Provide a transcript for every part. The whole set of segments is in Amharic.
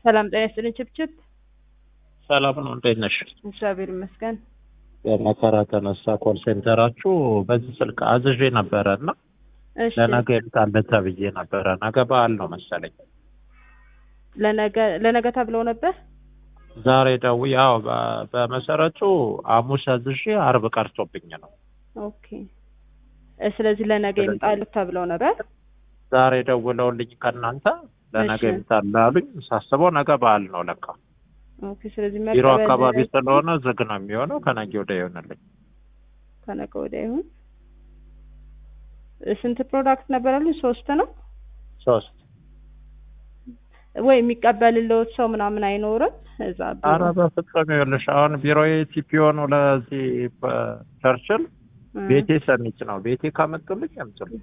ሰላም ጤና ይስጥልኝ። ችብችብ ሰላም ነው። እንዴት ነሽ? እግዚአብሔር ይመስገን። የመከራ ተነሳ ኮል ሴንተራችሁ በዚህ ስልክ አዝዤ ነበረ እና እሺ ለነገ ይምጣል ተብዬ ነበረ። ነገ በዓል ነው መሰለኝ። ለነገ ለነገ ተብለው ነበር። ዛሬ ደው ያው በ- በመሰረቱ ሐሙስ አዝዤ አርብ ቀርቶብኝ ነው። ኦኬ እ ስለዚህ ለነገ ይምጣሉ ተብለው ነበር። ዛሬ ደውለውልኝ ከእናንተ ለነገ እሺ። ይምጣል አሉኝ። ሳስበው ነገ በዓል ነው ለካ። ኦኬ ስለዚህ ቢሮ መቀበል አካባቢ ስለሆነ ዝግ ነው የሚሆነው። ከነገ ወዲያ ይሆንልኝ። ከነገ ወዲያ ይሁን። እ ስንት ፕሮዳክት ነበር ያሉኝ? ሶስት ነው ሶስት ወይ የሚቀበልልዎት ሰው ምናምን አይኖርም እዛ ቢሮ? አረ በፍጹም ይኸውልሽ አሁን ቢሮዬ ቲፒኦ ነው ለዚህ ቸርችል እ ቤቴ ሰሚት ነው። ቤቴ ካመጡልኝ ያምጡልኝ።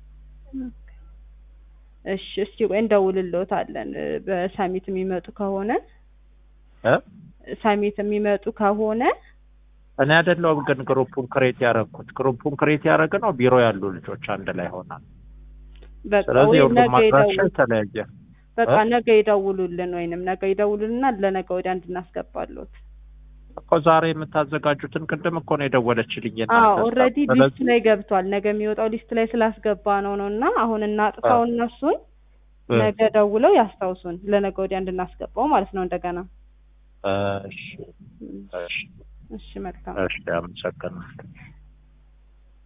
እሺ እስቲ ቆይ እንደውልልዎታለን። እ በሳሚት የሚመጡ ከሆነ እ ሳሚት የሚመጡ ከሆነ እኔ አይደለሁም ግን ግሩፑን ክሬት ያደረኩት። ግሩፑን ክሬት ያደረገ ነው ቢሮ ያሉ ልጆች አንድ ላይ ሆናል። በቃ ስለዚህ ወይ የሁሉም ነገ አድራሻ ይደውሉ የተለያየ በቃ እ? ነገ ይደውሉልን ወይንም ነገ ይደውሉልና ለነገ ወዲያ እንድናስገባሉት። እኮ ዛሬ የምታዘጋጁትን ቅድም እኮ ነው የደወለችልኝ አዎ የእናንተ ስታፍ። ኦልሬዲ ሊስት ስለዚህ ላይ ገብቷል። ነገ የሚወጣው ሊስት ላይ ስላስገባ ነው ነው እና አሁን እናጥፋው እነሱን እ፣ ነገ ደውለው ያስታውሱን ለነገ ወዲያ እንድናስገባው ማለት ነው እንደገና። እሺ፣ እሺ፣ እሺ መልካም እሺ፣ አመሰግናለሁ።